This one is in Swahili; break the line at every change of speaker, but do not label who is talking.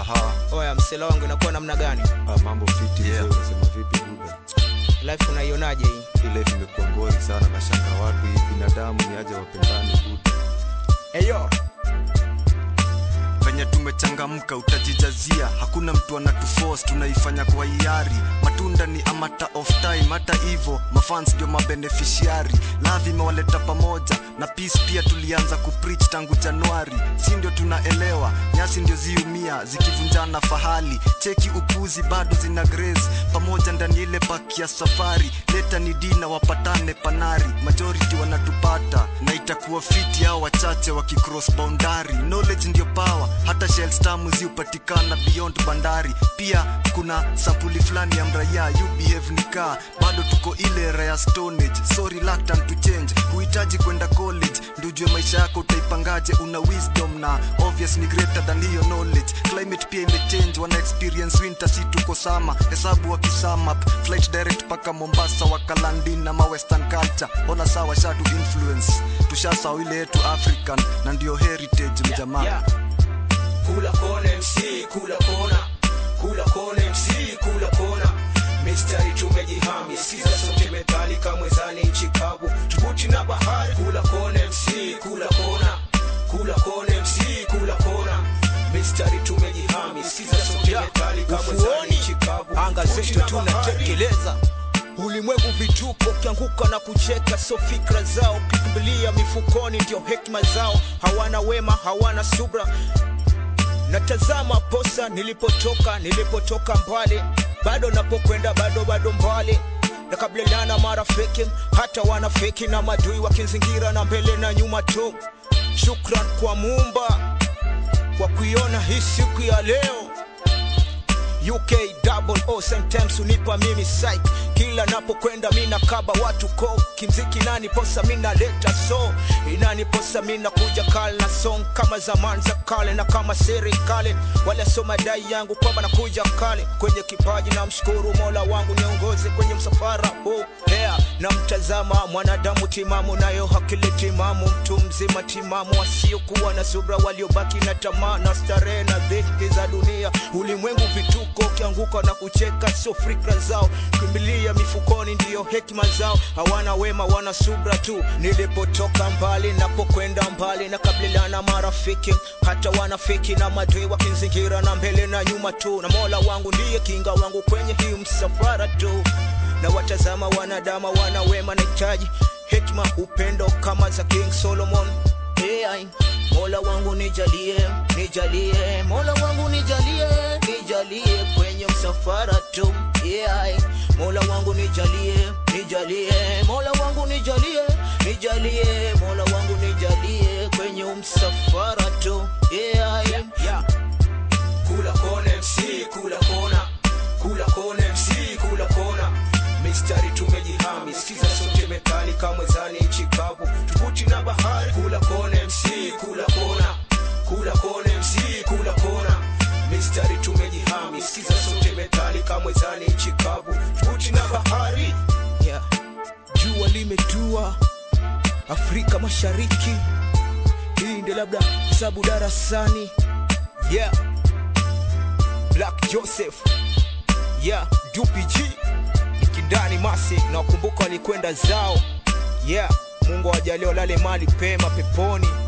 Aha.
oya msela wangu inakuwa namna gani
Ah, mambo fiti
Yeah.
mzee, unasema vipi buda?
life unaionaje hii
Hii life imekuwa ngori sana na shanga watu hii binadamu ni aje wapendane buda.
eyo
venye tumechangamka utajijazia hakuna mtu anatuforce tunaifanya kwa hiari matunda ni amata of time hata hivo mafans ndio mabeneficiari lavi imewaleta pamoja na peace pia tulianza kupreach tangu januari si ndio tunaelewa nyasi ndio ziumia zikivunjana fahali cheki upuzi bado zina grace pamoja ndani ile paki ya safari leta ni dina wapatane panari majority wanatupata na itakuwa fiti au wachache wakicross boundary knowledge ndio power hata shells tamu ziupatikana beyond bandari pia kuna sampuli fulani ya mraya you behave nika bado tuko ile era ya stone age so reluctant to change huhitaji kwenda college ndio ujue maisha yako utaipangaje una wisdom na obvious ni greater than hiyo knowledge climate pia imechange wana experience winter si tuko sama hesabu wakisum up flight direct paka mombasa wakalandin na ma western culture ona sawa shatu influence tushasahau ile yetu african na ndio heritage mjamaa
Yeah. Kula kona MC, kula kona, kula kona MC, kula kona. Mistari tumejihami, sikiza sote methali kamwezani nchi kavu, tubuti na bahari. Kula kona MC, kula kona, kula kona MC, kula kona. Mistari tumejihami, sikiza sote methali kamwezani
ufuoni
nchi kavu,
anga
tubuti
zetu
na bahari.
tunatekeleza ulimwengu vituko ukianguka na kucheka so fikra zao ukikimbilia mifukoni ndio hekima zao hawana wema hawana subra natazama posa nilipotoka nilipotoka mbali bado napokwenda bado bado mbali nakabiliana marafiki hata wanafiki na madui wakizingira na mbele na nyuma tu shukran kwa muumba kwa kuiona hii siku ya leo UK double O sometimes unipa mimi psych kila napokwenda mina kaba watu ko kimziki nani posa mina leta so inani posa mina kuja kale na song kama zamani za kale na kama serikali wala so madai yangu kwamba nakuja kale kwenye kipaji na mshukuru mola wangu niongoze kwenye msafara huu yeah. na mtazama mwanadamu timamu nayo hakili timamu mtu mzima timamu wasiokuwa na subra waliobaki na tamaa na starehe na dhiki za dunia ulimwengu vituko ukianguka na kucheka sio fikra zao kimbilia mifukoni ndiyo hekima zao hawana wema wana subra tu nilipotoka mbali napokwenda mbali na kabiliana marafiki hata wanafiki na madui wakinzingira na mbele na nyuma tu na mola wangu ndiye kinga wangu kwenye hii msafara tu na watazama wanadama wana wema nahitaji hekima upendo kama za king solomon hey, mola wangu nijalie nijalie mola wangu nijalie nijalie kwenye msafara tu yeah. mola wangu nijalie nijalie mola wangu nijalie nijalie mola wangu nijalie kwenye msafara tu yeah.
yeah. Kula kona MC, kula kona, kula kona MC, kula kona. Mistari tumejihami, sikiza sote methali kamwezani nchi kavu, tubuti na bahari. Kula kona MC, kula kona, kula kona MC, kula kona. Mistari tumejihami, sikiza sote methali kamwezani nchi kavu, tubuti na bahari.
yeah. jua limetua afrika mashariki hii ndio labda hesabu darasani yeah. black joseph yeah. dupg nikindani masi na wakumbuka walikwenda zao yeah. mungu awajalia walale mali pema peponi